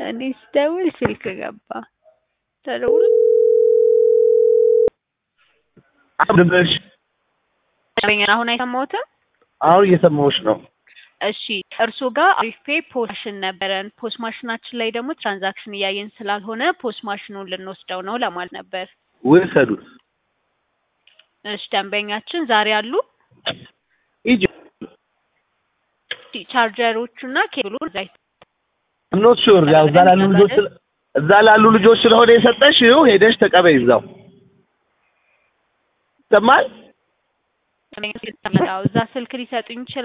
እኔ ስደውል ስልክ ገባ ተደውሎ አብድበሽ ደንበኛን አሁን አይሰማሁትም። አሁን እየሰማሁሽ ነው። እሺ እርሶ ጋር አሪፍ ፔ ፖስ ማሽን ነበረን። ፖስ ማሽናችን ላይ ደግሞ ትራንዛክሽን እያየን ስላልሆነ ፖስ ማሽኑን ልንወስደው ነው ለማለት ነበር። ውሰዱት። እሺ ደንበኛችን ዛሬ አሉ። ሂጂ ቻርጀሮቹና ኬብሉ እዛ ኖት ሹር ያው እዛ ላሉ ልጆች ስለ- እዛ ላሉ ልጆች ስለሆነ የሰጠሽው ሄደሽ ተቀበይ እዛው ይሰማል። እዛ ስልክ ሊሰጡኝ ይችላል